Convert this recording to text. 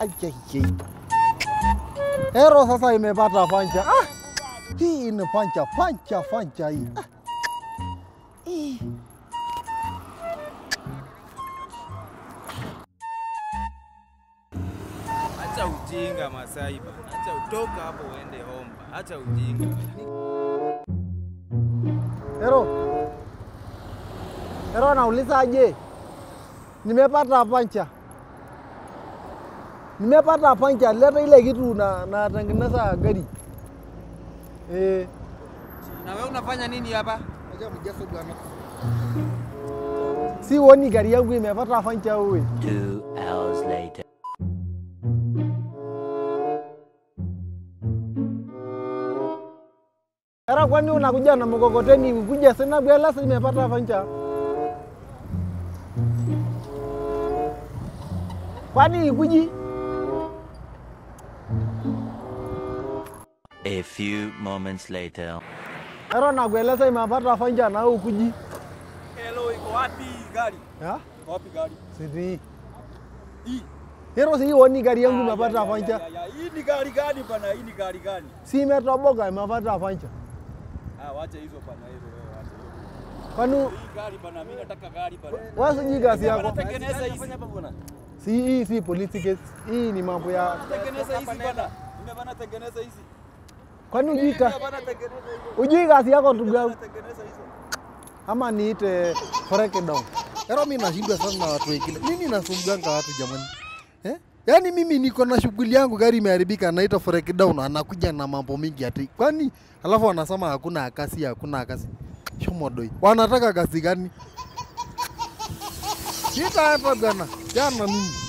Ajajai. Ero sasa imepata pancha. Ah! Hii ni pancha, pancha, pancha hii. Ah! Ih. Acha ujinga Masai bana. Acha utoka hapo uende home. Acha ujinga. Ero. Ero nauliza aje? Nimepata pancha. Nimepata pancha, leta ile kitu na natengeneza gari. Eh, Na wewe unafanya nini hapa? acha mjaso bwana. Si uoni gari yangu imepata pancha wewe. Two hours later. Era kwani unakuja na mkokoteni ukuja sina bwela sasa imepata pancha. Kwani ikuji? A few moments later. Era nakueleza imepata pancha na wewe ukuji. Hello, iko wapi gari? Ya? Iko wapi gari? Sidi. Hii. Hero si uoni gari yangu Ah, imepata ya, ya, pancha. ya, ya. Hii ni gari gani bana? Hii ni gari gani? Si imetoboka imepata pancha. Ah, wacha hizo bana hizo wewe wacha hizo. Kwani Hii gari bana, mimi nataka gari bana. wewe sijui kazi yako? Tengeneza hizi hapa bwana. Si hii si police case. Hii ni mambo ya Tengeneza hizi bana. Mimi bana tengeneza hizi. kwani ujui ka, Mimi bana tengeneza hizo. ujui kazi yako ndugu yangu Tengeneza hizo. ama niite foreke down. Ero mimi nashindwa sana na watu wengine. Nini nasumbuanga watu jamani? Eh? Yaani mimi niko na shughuli yangu, gari imeharibika, naita forek down, anakuja na mambo mingi ati. Kwani alafu wanasema hakuna kasi, hakuna kasi. Shomodoi. Wanataka kasi gani? Kita hapa bwana. Jana mimi.